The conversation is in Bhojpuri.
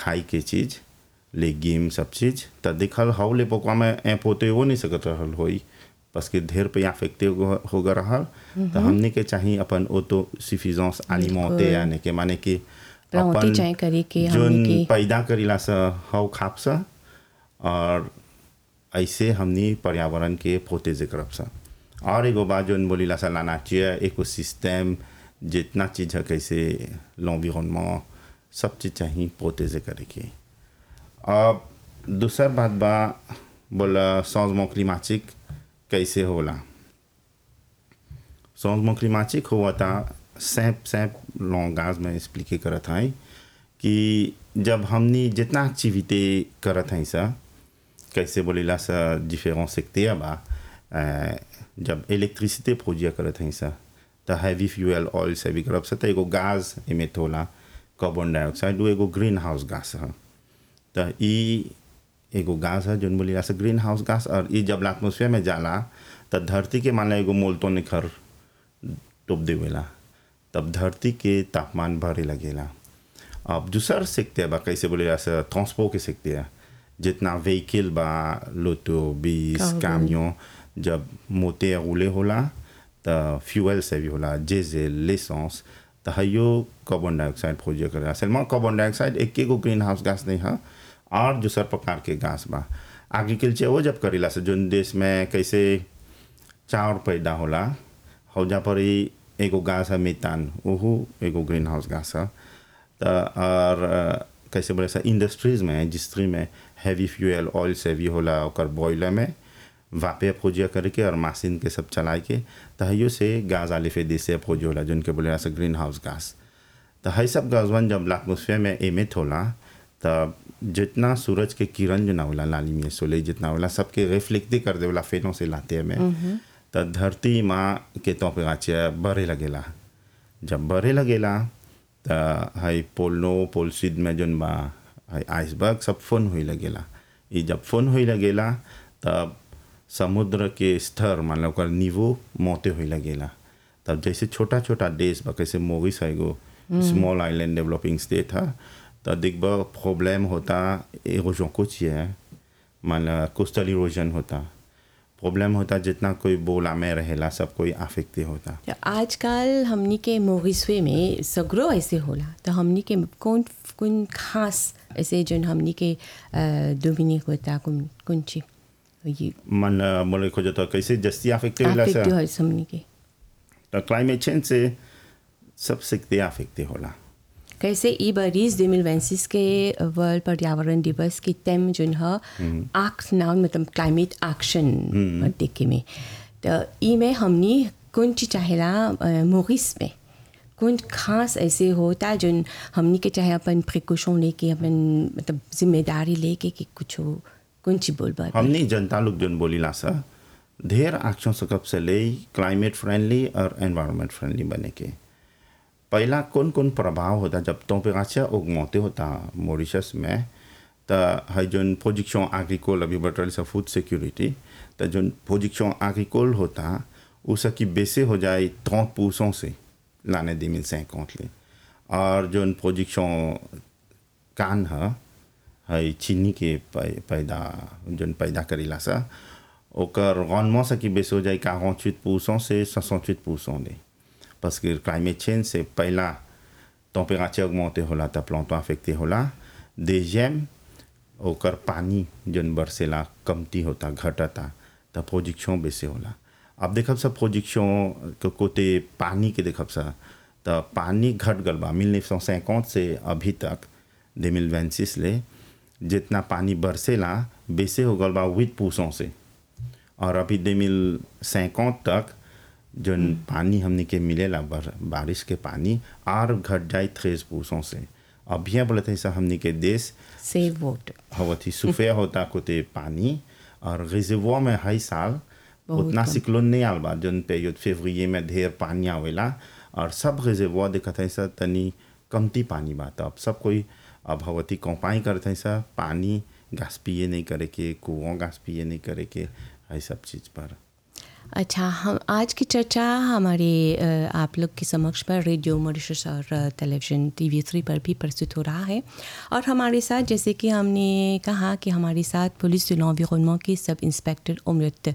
खाई के चीज लेगिम सब चीज त देखल हव ले पोकवा में ऐप होते हो नहीं सकत रहल होई बस के ढेर पे अफेक्टे हो गए रहल तो हमने के चाहिए अपन ऑटो सिफिजेंस अलिमेंटे यानी के माने कि प्लांटे चाहे करे के हमने जोन के पैदा करीला सा हव खाप सा और ऐसे हमनी पर्यावरण के प्रोटेज करब सा और एगो बात जोन बोलीला सा लाना चाहिए इकोसिस्टम जितना चीज है कैसे l'environnement सब चीज चाहिए प्रोटेज करे के अब दूसर बात बा बोला changement climatique कैसे होला changement climatique हुआ था सैप सैप लॉन्गाज में एक्सप्लिके करत हैं कि जब हमनी जितना एक्टिविटी करत हैं सा कैसे बोलेला सा डिफरेंट सेक्टर बा अ, जब इलेक्ट्रिसिटी प्रोड्यूस करत हैं सा त हैवी फ्यूल ऑयल से भी करब सा त एगो गैस इमिट होला कार्बन डाइऑक्साइड वो एगो ग्रीन हाउस गैस है त ई एगो गैस है जोन बोलीला सा ग्रीन हाउस गैस और ई जब एटमोसफियर में जाला त धरती के मान ला एगो मोल्टो निखर टोप देवेला तब धरती के तापमान बढ़े लगेला अब दूसर सेक्टर बा कैसे बोले ऐसा ट्रांसपोर्ट के सेक्टर जितना व्हीकल बा लोटो बीस Cargo. कामियों जब मोटे उले होला त फ्यूल से भी होला जेजेल लेसेंस त हयो कार्बन डाइऑक्साइड प्रोड्यूस करेला सलमान कार्बन डाइऑक्साइड एक एगो ग्रीन हाउस गैस नहीं है और दूसर प्रकार के गैस बा एग्रीकल्चर वो जब करेला से जोन देश में कैसे चाउर पैदा होला हौजा पर ही एगो गाछ है मेतान ओहू एगो ग्रीन हाउस गाछ है त और अ, कैसे बोले सा इंडस्ट्रीज में इंडस्ट्री में हैवी फ्यूल ऑयल से भी होला ओकर बॉयलर में वापे प्रोजिया करके और मशीन के सब चलाए के तहियो से गाज आले फे देसे प्रोज होला जोन के बोले सा ग्रीन हाउस गास तो है सब गजवन जब एटमोसफियर में एमिट होला तब जितना सूरज के किरण जो ना होला लाली में सोले जितना होला सबके रिफ्लेक्ट कर देवला फेनों से लाते में त धरती माँ के टेम्परेचर बढ़े लगेला जब बढ़े लगेला त है पोलनो पोलसिड में जोन बा है आइसबर्ग सब फोन हुई लगेला ई जब फोन हुई लगेला तब समुद्र के स्तर मान लो ओकर निवो मोते हुई लगेला तब जैसे छोटा छोटा देश बा कैसे मोगिस है एगो स्मॉल आइलैंड डेवलपिंग स्टेट है तो दिखबा प्रॉब्लम होता इरोजन कुछ है मान लो कोस्टल इरोजन होता प्रॉब्लम होता जितना कोई बोला में रहेला सब कोई अफेक्टे होता तो आजकल हमनी के मोगिस्वे में सगरो ऐसे होला तो हमनी के कौन कौन खास ऐसे जन हमनी के डोमिनिक होता कौन कौन ची ये मन बोले खोजो तो कैसे जस्ती अफेक्टे होला affect सा हो हमनी के तो क्लाइमेट चेंज से सब सकते अफेक्टे होला कैसे ई बरिस 2026 के वर्ल्ड पर्यावरण दिवस की तेम जोन ह आक्स नाउन मतलब क्लाइमेट एक्शन देखे में तो ई में हमनी कौन चीज चाहेला मोरिस में कौन खास ऐसे होता जोन हमनी के चाहे अपन प्रिकॉशन लेके अपन मतलब जिम्मेदारी लेके कि कुछ हो कौन चीज बोल बा हमनी जनता लोग जोन बोलीला सा ढेर एक्शन सकब से ले क्लाइमेट फ्रेंडली और एनवायरनमेंट फ्रेंडली बने के पहला कौन कौन प्रभाव होता जब टेम्परेचर उगमते होता मॉरिशस में तो है जोन प्रोजेक्शन एग्रीकोल अभी बटल से फूड सिक्योरिटी तो जोन प्रोजेक्शन एग्रीकोल होता उसकी बेसे हो जाए ट्रंट परसेंट से लाने दे मिल सैकौत ले और जोन प्रोजेक्शन कान है है चीनी के पै- पैदा जोन पैदा करेला सा ओकर rendement से की बेस हो जाए 48 परसेंट से 68 परसेंट ले parce que climate change से पहला टेम्परेचर अगमोते होला त प्लांटो अफेक्टे होला deuxième ओकर पानी जोन बरसेला कमती होता घटता त प्रोजेक्शन बेसे होला अब देखब सब प्रोजेक्शन के कोते पानी के देखब सा त पानी घट गल बा 1950 से अभी तक 2026 ले जितना पानी बरसेला बेसे हो गल बा 8 परसेंट से और अभी 2050 तक जोन पानी हमने के मिलेला बर, बारिश के पानी और घट जाए थ्रेस परसेंट से अभी बोलते हैं हमने के देश सेव वाटर हवती सुफे होता कोते पानी और रिजर्वोर में हर साल बहुत उतना कम। सिक्लोन नहीं आल बा जोन पीरियड फेवरिए में ढेर पानी आवेला और सब रिजर्वोर देखत है सर तनी कमती पानी बा तो अब सब कोई अब हवती कंपाई करते हैं सर पानी गैस पिए नहीं करे के कुओं गैस पिए नहीं करे के है सब चीज पर अच्छा हम आज की चर्चा हमारे अ, आप लोग के समक्ष पर रेडियो मॉरिशस और अ, टेलीविज़न टीवी थ्री पर भी प्रस्तुत हो रहा है और हमारे साथ जैसे कि हमने कहा कि हमारे साथ पुलिस एनवायरमेंट के सब इंस्पेक्टर उम्रत